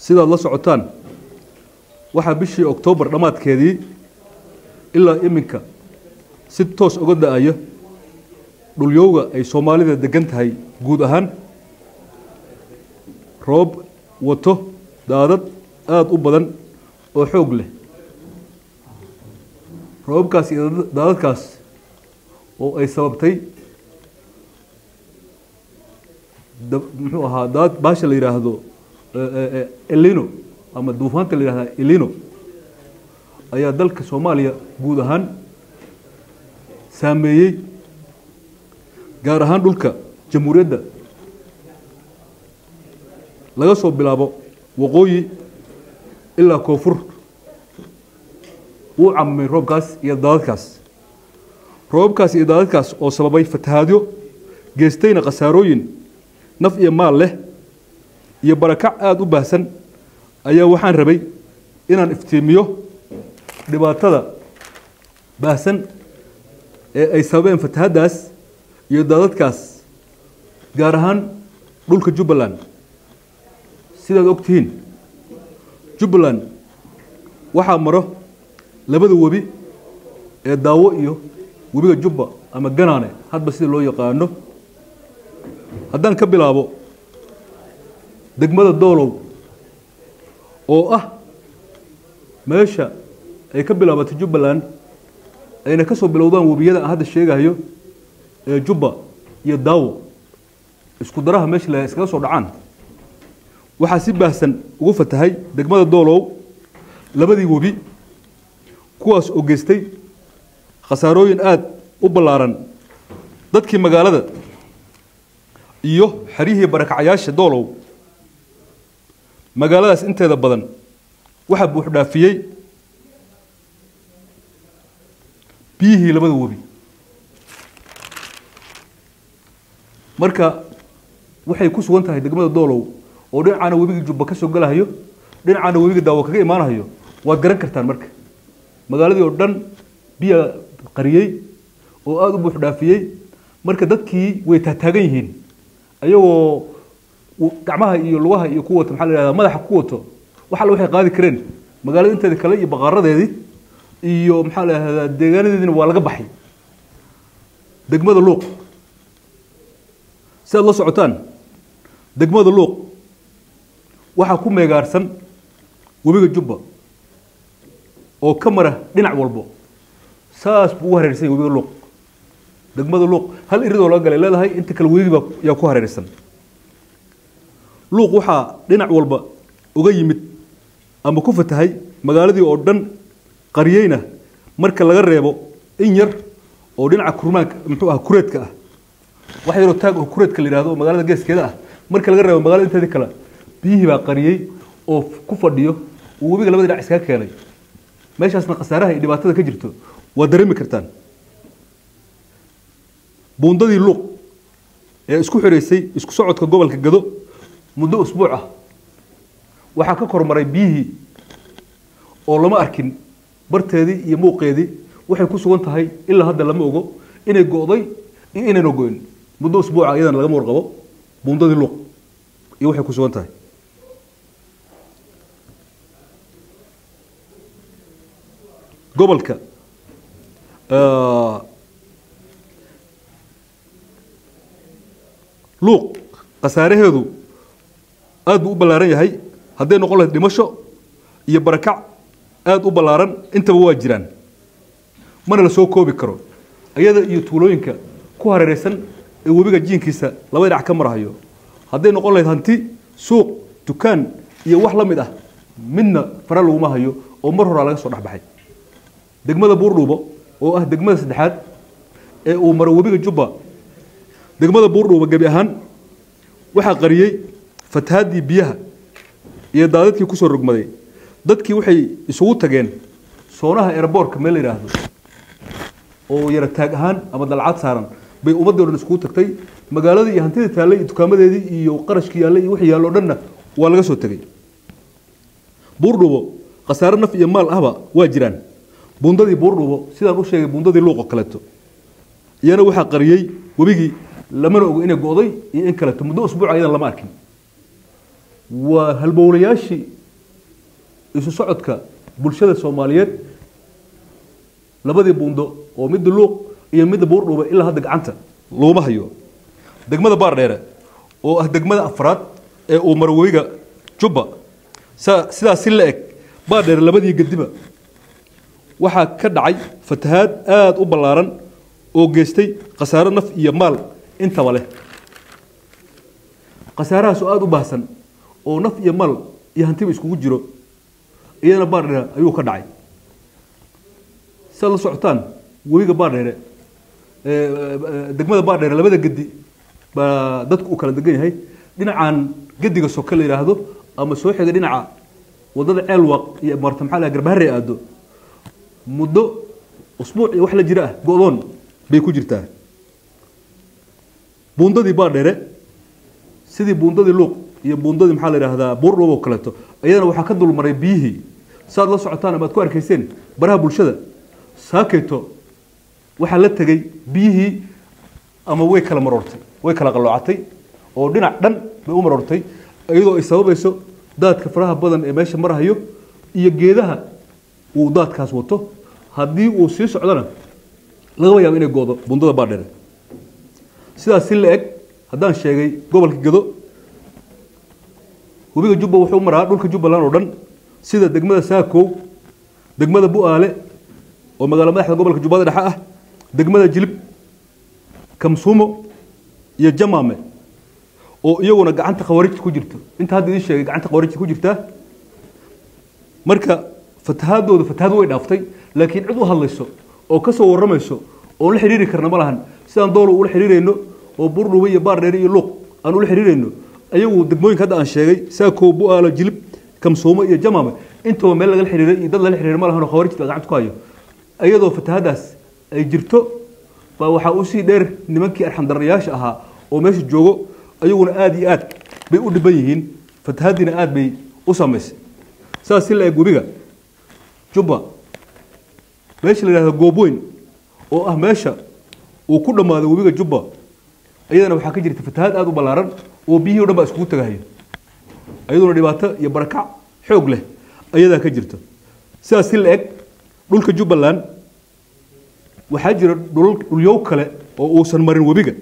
sidaad la socotaan waxaa bishii oktoobar dhammaadkeedii ilaa iminka si toos uga da-aya dhulyowga ay soomaalida degan tahay guud ahaan roob wato daadad aada u badan oo xoog leh roobabkaas iyo daadadkaas oo ay sababtay muxuu ahaa daad baasha la yidhaahdo elino ama duufaanta la yidhahda elino ayaa dalka soomaaliya guud ahaan saameeyey gaar ahaan dhulka jamhuuriyadda laga soo bilaabo waqooyi ilaa koonfur wuu camamay roobkaas iyo daadadkaas roobabkaas iyo daadadkaas oo sababay fatahaadyo geestayna khasaarooyin naf iyo maal leh iyo barakac aada u baahsan ayaa waxaan rabay inaan iftiimiyo dhibaatada baahsan ee ay sababeen fatahaddaas iyo daadadkaas gaar ahaan dhulka jubbaland sidaad og tihiin jubbaland waxaa maro labada webi ee daawo iyo webiga jubba ama ganaane hadba sida loo yaqaano haddaan ka bilaabo degmada doolow oo ah meesha ay ka bilaabatay jubbaland ayna ka soo bilowdaan webiyada aan hadda sheegayo ee jubba iyo daawo isku daraha meesha la iskaga soo dhacaan waxaa si baahsan ugu fatahay degmada doolow labadii webi kuwaas oo geystay khasaarooyin aada u ballaaran dadkii magaalada iyo xeryihii barakacyaasha doolow magaaladaas inteeda badan waxaa buuxdhaafiyey biyihii labada webi marka waxay ku sugan tahay degmada doolow oo dhinacaana webigii jubba ka soo galahayo dhinacaana webiga daawo kaga imaanahayo waad garan kartaan marka magaaladii oo dhan biya qariyey oo aada u buux dhaafiyey marka dadkii way taataagan yihiin ayagoo gacmaha iyo lugaha iyo ku wato maxaa la yihahdaa madaxa ku wato wax alle waxay qaadi kareen magaalada inteeda kale iyo baqaaradeedii iyo maxaa la yihahdaa deegaanadeediina waa laga baxay degmada luuq si aad la socotaan degmada luuq waxaa ku meegaarsan webiga jubba oo ka mara dhinac walbo saas buu u hareersan yahay webiga luuq degmada luuq hal iridoo laga galay leedahay inta kale webigiba yaa ku hareersan luuq waxaa dhinac walba uga yimid ama ku fatahay magaaladii oo dhan qariyeyna marka laga reebo in yar oo dhinaca kurmaanka muxuu ah kureedka ah wax yaroo taag oo kureedka la yidhahdo oo magaalada geeskeeda ah marka laga reebo magaalada inteedii kale biyihii baa qariyey oo ku fadhiyo uu webiga labada dhinac iskaga keenay meeshaasna khasaaraha iyo dhibaatada ka jirto waa dareemi kartaan buundadii luuq ee isku xireysay isku socodka gobolka gado muddo usbuuc ah waxaa ka kormaray biyihii oo lama arkin barteedii iyo muuqeedii waxay ku sugan tahay ilaa hadda lama ogo inay go'day iyo inayna goyn muddo usbuuca iyadana lagama warqabo buundadii luuq iyo waxay ku sugan tahay gobolka luuq khasaaraheedu aada buu u ballaaran yahay hadday noqon lahayd dhimasho iyo barakac aada u ballaaran intaba waa jiraan mana la soo koobi karo iyada iyo tuulooyinka ku hareereysan ee webiga jiinkiisa laba dhinac ka marahayo hadday noqon lahayd hanti suuq dukaan iyo wax la mid ah midna fara laguma hayo oo mar horaa laga soo dhexbaxay degmada buurdhuubo oo ah degmada saddexaad ee uu maro webiga jubba degmada buurdhuubo gebi ahaan waxaa qariyey fatahaadii biyaha iyo daadadkii kusoo rogmaday dadkii waxay isugu tageen soonaha eraboorka meel la yidhaahdo oo yara taag ahaan ama dalcad saaran bay ummaddii o dhan iskugu tagtay magaaladii iyo hantidii taallay iyo dukaamadeedii iyo qarashkii yaallay iyo wixii yaallo o dhanna waa laga soo tegey buurdhuubo khasaare naf iyo maal ahba waa jiraan buundadii buurdhuubo sidaan u sheegay buundadii luuqoo kaleeto iyana waxaa qariyey webigii lamana ogo inay go'day iyo in kaleeto muddo usbuuca iyadan lama arkin waa halbowlayaashii isu socodka bulshada soomaaliyeed labadii buundo oo midda luuq iyo midda buurdhuuba ilaa hadda gacanta looma hayo degmada baardheere oo ah degmada afraad ee uu maro webiga jubba sa- sidaas si la eg baardheere labadii gediba waxaa ka dhacay fatahaad aada u ballaaran oo geystay khasaaro naf iyo maal intaba leh khasaarahaas oo aada u baahsan oo naf iyo maal iyo hantiba iskugu jiro iyadana baardheere ayuu ka dhacay si aad la socotaan webiga baardheere ee, ee, degmada baardheere labada gedi baa dadku uu kala degan yahay dhinacan gediga soke la yidhaahdo ama soo xiga dhinaca wadada ceelwaq iyo marta maxaa la yidhaha garbaharre aado muddo usbuuc iyo wax la jira ah go-doon bay ku jirtaa buundadii baardheere sidii buundadii luuq iyo buundadii maxaa la yidhaahdaa buurdhow oo kaleeto iyadana waxaa ka dulmaray biyihii saad la socotaan ama aad ku arkayseen baraha bulshada saakeeto waxaa la tegey biyihii ama way kala maroortay way kala qalloocatay oo dhinac dhan bay u maroortay iyadoo ay sababayso daadka faraha badan ee meesha marahayo iyo geedaha uu daadkaas wato haddii uu sii socdona lagaba yaabo inay goodo bundada baadheere sidaas si la eg haddaan sheegay gobolka gedo webiga jubba wuxuu maraa dhulka jubbaland oo dhan sida degmada saakow degmada bu-aale oo magaalo madaxda gobolka jubbada dhexe ah degmada jilib kamsuumo iyo jamaame oo iyaguna gacanta khawarijta ku jirto inta hadda idiin sheegay gacanta khawarijta ku jirtaa marka fatahaadooda fatahaad way dhaaftay laakiin cid u hadlayso oo ka soo warramayso oon la xidhiiri karna ma lahan sidaan doolo ula xidhiirayno oo burdhuube iyo baardheere iyo luuq aan ula xidhiirayno ayagu degmooyinka hadda aan sheegay saakow bu-aalo jilib kamsuumo iyo jamaame intaba meel lagala xidhiiray iyo dad lala xidhiiray ma lahan oo khawarijta baa gacanta ku hayo iyadoo fatahaadaas ay jirto baa waxaa usii dheer nimankii arxamdarrayaasha ahaa oo meesha joogo ayaguna aada iyo aad bay u dhiban yihiin fatahaadiina aada bay u samaysay saas si la eg webiga jubba meesha la yidhahdo goobweyn oo ah meesha uu ku dhammaaday webiga jubba iyadana waxaa ka jirta fatahaad aada u ballaaran oo biyihii o dhan baa iskugu tagahayo iyaduna dhibaato iyo barakac xoog leh ayadaa ka jirta sidaas si la eg dhulka jubbaland waxaa jira dhul dhulyow kale oo uusan marin webiga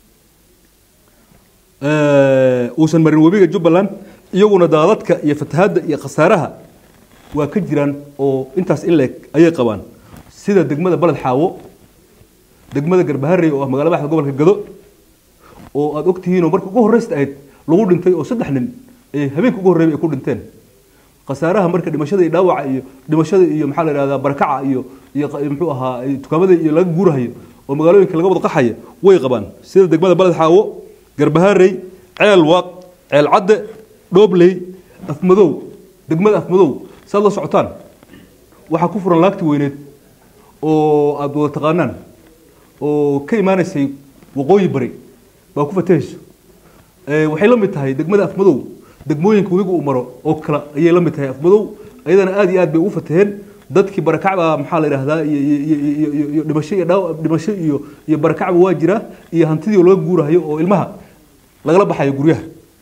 uusan marin webiga jubbaland iyaguna daadadka iyo fatahaadda iyo khasaaraha waa ka jiraan oo intaas in leeg ayay qabaan sida degmada baled xaawo degmada garbaharey oo ah magaala madaxda gobolka gado oo aada ogtihiinoo marka ugu horreysta ahayd lagu dhintay oo saddex nin ee habeenka ugu horreeyay ay ku dhinteen khasaaraha marka dhimashada iyo dhaawaca iyo dhimashada iyo maxaa la yidhahdaa barakaca iyo iyo muxuu ahaa dukaamada iyo laga guurahayo oo magaalooyinka laga wada qaxaya way qabaan sida degmada baled xaawo garbaharey ceel waaq ceel cadde dhoobley afmadow degmada afmadow saad la socotaan waxaa ku furan laagti weyneed oo aada wada taqaanaan oo ka imaanaysay waqooyi bari baa ku fatahayso waxay la mid tahay degmada afmadow degmooyinka webiga uu maro oo kale ayay la mid tahay afmadow ayadana aada iyo aad bay ugu fataheen dadkii barakacba maxaa la yidhaahdaa iyo dhimasho iyo dhaaw dhimasho iyo iyo barakacba waa jiraa iyo hantidii laga guurahayo oo ilmaha lagala baxayo guryaha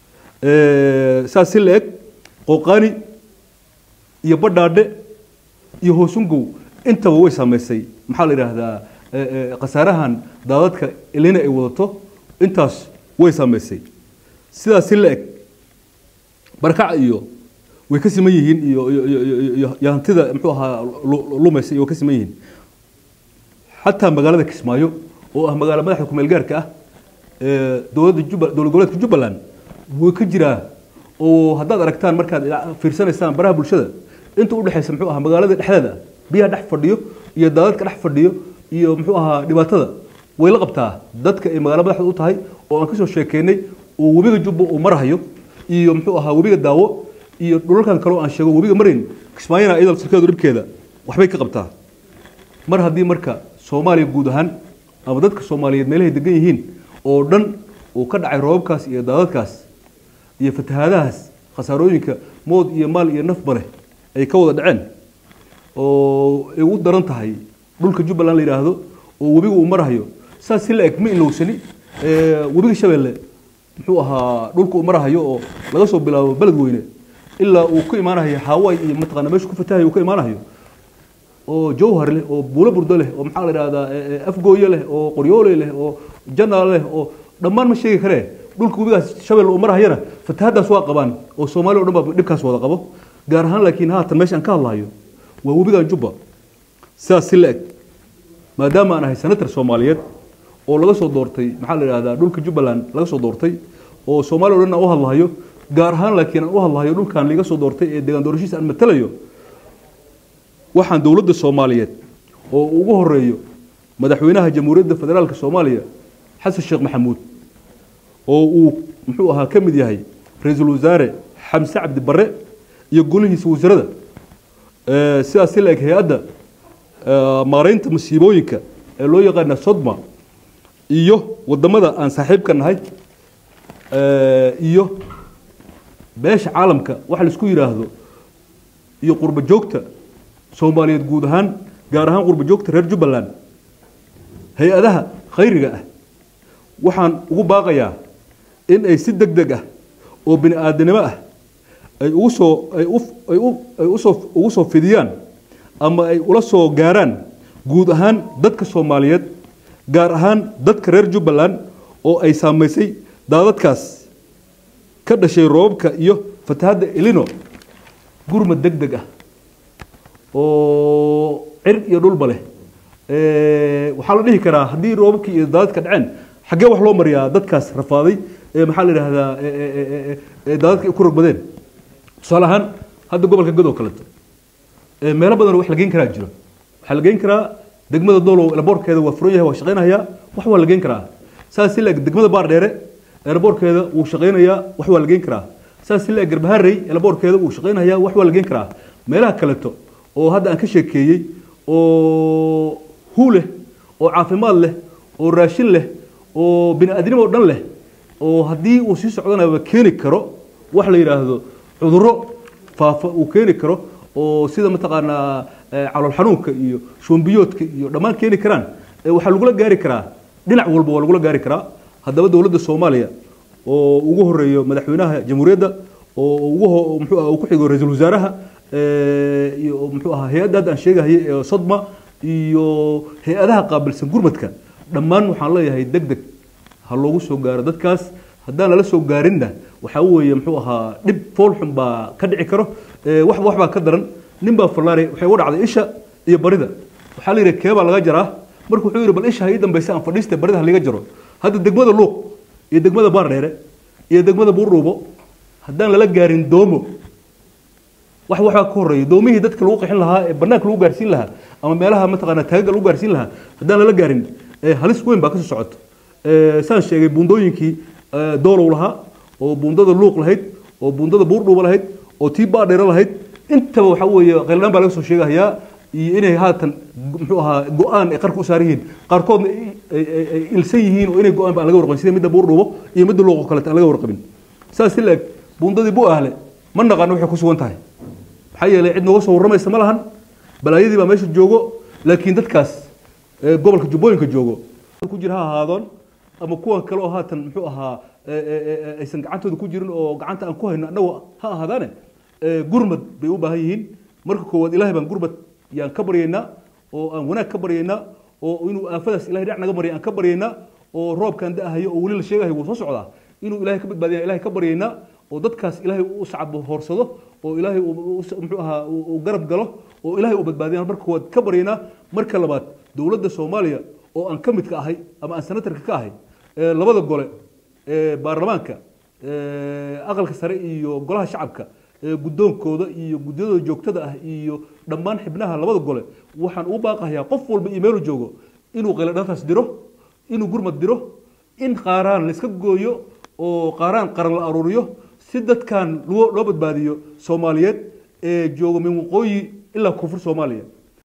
saas si la eg qooqaani iyo badhaadhe iyo hoosungow intaba way saameysay maxaa la yidhaahdaa khasaarahan daadadka elina ay wadato intaas way saameysay sidaas si la eg barakaca iyo way ka siman yihiin iyo iyo hantida muxuu ahaa lumaysa iyo way ka siman yihiin xataa magaalada kismaayo oo ah magaalo madaxda kumeel gaarka ah dowladda jubba dowlad goboleedka jubbaland way ka jiraa oo haddaad aragtaan markaad fiirsanaysaan baraha bulshada inta udhexaysa muxuu ahaa magaalada dhexdeeda biyaha dhex fadhiyo iyo daadadka dhex fadhiyo iyo muxuu ahaa dhibaatada way la qabtaa dadka ay magaalo madaxda u tahay oo aan kasoo sheekeynay oo webiga jubba uu marahayo iyo muxuu ahaa webiga daawo iyo dhulalkan kaleo aan sheego webiga marayn kismaayana iyadoo sirkeedu dhibkeeda waxbay ka qabtaa mar haddii marka soomaaliya guud ahaan ama dadka soomaaliyeed meelahay degan yihiin oo dhan uu ka dhacay roobabkaas iyo daadadkaas iyo fatahaadahaas khasaarooyinka mood iyo maal iyo nafba leh ay ka wada dhaceen oo ay u daran tahay dhulka jubbaland la yidhaahdo oo webiga uu marahayo saas si la eg ma ilowsani webiga shabeelle muxuu ahaa dhulka uu marahayo oo laga soo bilaabo beled weyne ilaa uu ka imaanayo hawaii iyo mataqaana meesha ku fatahayo uu ka imaanayo oo jawhar leh oo buulo burdo leh oo maxaa la idhahdaa afgooye leh oo qoryoole leh oo janaal leh oo dhammaan ma sheegi karee dhulka webigaas shabel uu marahayana fatahadaas waa qabaan oo soomaaliya o dhan baa dhibkaas wada qabo gaar ahaan laakiin haatan meesha aan ka hadlahayo waa webigan jubba sidaas si la-eg maadaama aan ahay senator soomaaliyeed oo laga soo doortay maxaa la idhahdaa dhulka jubbaland laga soo doortay oo soomaaliya o dhan aan u hadlahayo gaar ahaan laakiin aan u hadlahayo dhulkan liga soo doortay ee deegaan doorashiisa aan matalayo waxaan dowladda soomaaliyeed oo ugu horeeyo madaxweynaha jamhuuriyadda federaalka soomaaliya xasan sheekh maxamuud oo uu muxuu ahaa ka mid yahay ra-iisul wasaare xamse cabdi barre iyo golihiisa wasarada sidaas si la-eg hay-adda maareynta masiibooyinka ee loo yaqaana sodma iyo wadamada aan saaxiibka nahay iyo beesha caalamka waxa la isku yidhaahdo iyo qurbo joogta soomaaliyeed guud ahaan gaar ahaan qurbo joogta reer jubbaland hay-adaha khayriga ah waxaan ugu baaqayaa in ay si deg deg ah oo bini aadanimo ah ay ugu soo ay u ay u ay usoo ugu soo fidiyaan ama ay ula soo gaaraan guud ahaan dadka soomaaliyeed gaar ahaan dadka reer jubbaland oo ay saamaysay daadadkaas ka dhashay roobabka iyo fatahadda elino gurmad deg deg ah oo cir iyo dhulba leh waxaa la dhihi karaa haddii roobabkii iyo daadadka dhaceen xaggee wax loo mariyaa dadkaas rafaaday maxaa la yidhaahdaa daadadka ay ku rogmadeen tusaale ahaan hadda gobolka god oo kaleeto meelo badan wax la geyn karaa jiro waxaa la geyn karaa degmada doolow elaboorkeeda waa furan yahay waa shaqaynayaa wax waa la geyn karaa saas si laeg degmada baardheere elaboorkeeda wuu shaqaynayaa wax waa la geyn karaa saas si laeg garbaharey elaboorkeeda wuu shaqaynayaa wax waa la geyn karaa meelaha kaleeto oo hadda aan ka sheekeeyey oo hu leh oo caafimaad leh oo raashin leh oo bini aadnimo o dhan leh oo haddii uu sii socdanaba keeni karo wax la yidhaahdo cudurro faafa uu keeni karo oo sida mataqaanaa calool xanuunka iyo shoombiyoodka iyo dhammaan keeni karaan waxaa lagula gaari karaa dhinac walba waa lagula gaari karaa haddaba dowladda soomaaliya oo ugu horeeyo madaxweynaha jamhuuriyadda oo ugu muxuu ah uu ku xigo ra-iisul wasaaraha iyo muxuu ahaa hay-adda hadda aan sheegahayay ee sodma iyo hay-adaha qaabilsan gurmadka dhammaan waxaan leeyahay deg deg ha loogu soo gaaro dadkaas haddaan lala soo gaarinna waxaa weeye muxuu ahaa dhib foolxun baa ka dhici karo waxba wax baa ka daran nin baa fallaare waxay uga dhacday isha iyo barida waxaa la yidhi keebaa laga jaraa marka wuxuu yidhi bal isha ha ii dambaysa aan fadhiista barida ha liga jaro hadda degmada luuq iyo degmada baardheere iyo degmada buurdhuubo haddaan lala gaarin doomo wax waxbaa ka horreeya doomihii dadka lagu qixin lahaa ee bannaanka lagu gaarsiin lahaa ama meelaha mataqaana taagaga lagu gaarsiin lahaa haddaan lala gaarin halis weyn baa kasoo socoto saan sheegay buundooyinkii doolow lahaa oo buundada luuq lahayd oo buundada buurdhuuba lahayd oo tii baadheere lahayd intaba waxaa weeye qayladhaan baa laga soo sheegahayaa iyo inay haatan muxuu ahaa go-aan ay qarka u saaran yihiin qaarkoodna ay ilsan yihiin oo inay go-aan ba aan laga warqabin sida midda buurdhuubo iyo midda luuq oo kaleeta aan laga warqabin saas si la-eg buundadii bu ahle ma naqaano waxay ku sugan tahay maxaa yeelay cid nooga soo warramaysa ma lahan balaayadii baa meesha joogo laakiin dadkaas gobolka jubbooyinka joogo ku jira ha ahaadoon ama kuwan kale oo haatan muxuu ahaa aysan gacantooda ku jirin oo gacanta aan ku hayno annagu ha ahaadaane gurmad bay u baahan yihiin marka koowaad ilahay baan gurmad yaan ka baryaynaa oo aan wanaag ka baryaynaa oo inuu aafadaas ilahay dhinac naga marya aan ka baryaynaa oo roobkaan da-ahayo oo weli la sheegahayo wuu soo socdaa inuu ilahay ka badbaadiya ilahay ka baryaynaa oo dadkaas ilaahay u sacabo hoorsado oo ilaahay muxuu ahaa uu garab galo oo ilaahay uu badbaadiya marka koowaad ka baryaynaa marka labaad dowladda soomaaliya oo aan ka mid ka ahay ama aan senatarka ka ahay labada gole baarlamaanka aqalka sare iyo golaha shacabka guddoonkooda iyo guddiyadooda joogtada ah iyo dhammaan xibnaha labada gole waxaan ugu baaqahayaa qof walba iyo meelu joogo inuu qayladhantaas diro inuu gurmad diro in qaaraan la iska gooyo oo qaaraan qaran la aruuriyo si dadkan loo badbaadiyo soomaaliyeed ee jooga min waqooyi ilaa koonfur soomaaliya